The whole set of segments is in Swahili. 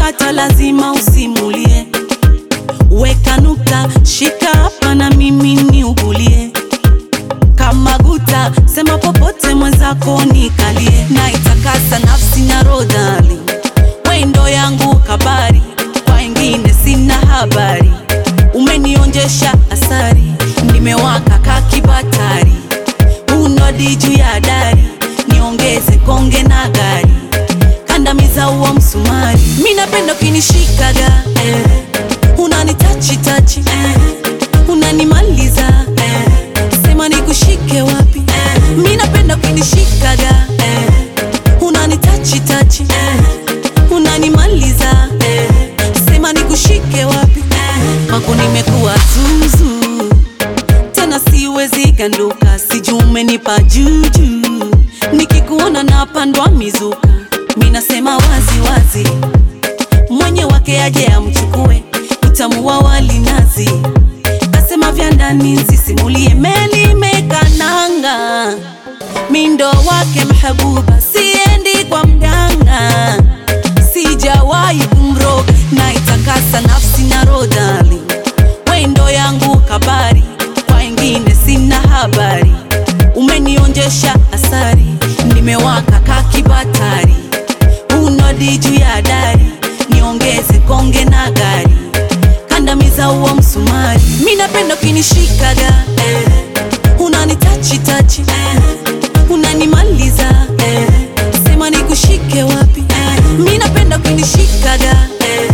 ukipata lazima usimulie. Weka nukta, shika hapa na mimi niugulie. Kama guta, sema popote mwenzako nikalie. Na itakasa nafsi na rodali, wendo yangu kabari, kwa wengine sina habari. Umenionjesha asari, nimewaka kakibatari, unodi juu ya dari, niongeze konge na gari, kandamiza huo msumari. Mi napenda ukinishikaga eh, unanitachi tachi eh, unanimaliza eh, sema nikushike wapi eh, mi napenda ukinishikaga eh, unanitachi tachi eh, unanimaliza eh, sema nikushike wapi eh, kwako nimekuwa zuzu tena siwezi ganduka, sijui umenipa juju, nikikuona napandwa mizuka, mi nasema wazi wazi, mwenye wake aje amchukue, utamu wa wali nazi, kasema vya ndani nsisimulie, meli mekananga, mindo wake mhabuba, siendi kwa mganga, sijawahi kumroga, na itakasa nafsi na rodali wendo yangu kabari, kwa wengine sina habari. Umenionjesha asari, nimewaka kakibatari, unodi juu ya dari, niongeze konge na gari, kandamiza huo msumari. Mi napenda ukinishikaga eh, unanitachi tachi eh, unanimaliza eh, sema nikushike wapi eh, mi napenda ukinishikaga eh,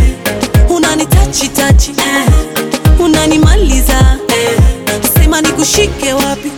unanitachi tachi eh, unanimaliza eh, sema nikushike wapi